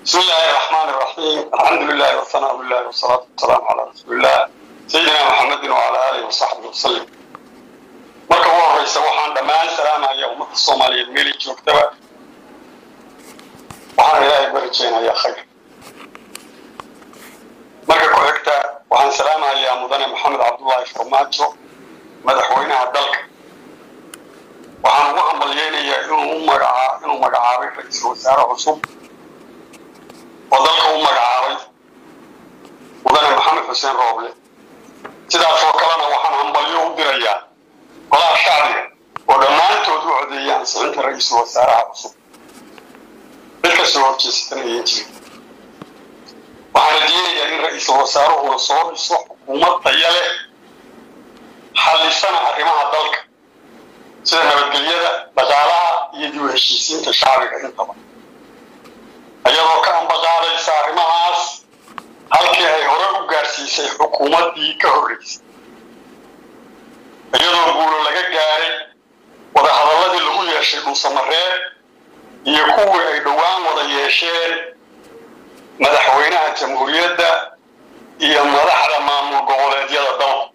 بسم الله الرحمن الرحيم الحمد لله والثناء بالله والصلاة والسلام على رسول الله سيدنا محمد وعلى آله وصحبه وسلم marka ugu horeysa waxaan dhammaan salaamaya ummadda soomaaliyeed meelay joogtaba waxaan ilaahay ku rajeynayaa khayr marka ku xigta waxaan salaamahayaa mudane maxamed cabdullaahi farmaajo madaxweynaha dalka waxaan ugu hambalyeynayaa inuu magacaa inuu magacaabay ra-iisul wasaare cusub oo dalka u magacaabay mudane maxamed xuseen rooble sidaasoo kalena waxaan hambalyo u dirayaa golaha shacbiga oo dhammaantood u codeeyay ansixinta ra-iisul wasaaraha cusub mid kastoo horjeesatan ayan jirin waxaan rajeynayaa in ra-iisul wasaaruhuna soo dhiso xukuumad daya leh xallisana arrimaha dalka sida nabadgelyada dhaqaalaha iyo dib u heshiisiinta shacbiga intaba iyadoo ka ambaqaadaysa arrimahaas halkii ay hore u gaarsiisay xukuumaddii ka horreysay iyadoo guulo laga gaaray wadahadalladii lagu yeeshay dhuusamareeb iyo kuwii ay dhowaan wada yeesheen madaxweynaha jamhuuriyadda iyo madaxda maamul goboleedyada dalka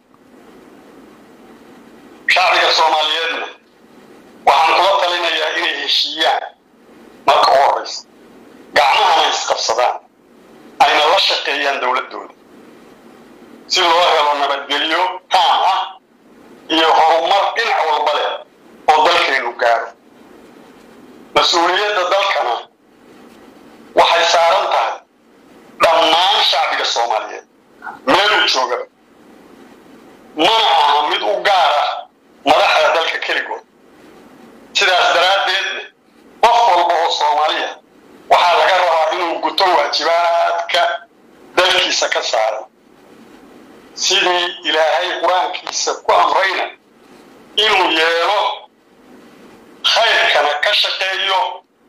shacbiga soomaaliyeedna waxaan kula talinayaa inay heshiiyaan marka u horreysa gacmahana isqabsadaan ayna la shaqeeyaan dowladdooda si loo helo nabadgelyo taam ah iyo horumar dhinac walba leh oo dalkeennu gaaro mas-uuliyadda dalkana waxay saaran tahay dhammaan shacbiga soomaaliyeed meeluu joogaba mana aha mid u gaar ah madaxda dalka keligood sidaas daraaddeedna qof walba oo soomaaliya waxaa laga rabaa inuu guto waajibaadka dalkiisa ka saaran sidii ilaahay qur-aankiisa ku amrayna inuu yeelo khayrkana ka shaqeeyo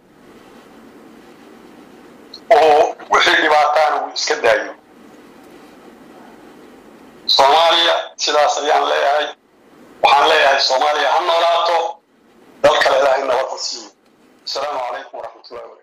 oo wixii dhibaataana uu iska daayo soomaaliya sidaas ayaan leeyahay waxaan leeyahay soomaaliya ha noolaato dal kale ilaahay nabadda siiyo asalaamu calaykum waraxmatullahi wabarakatu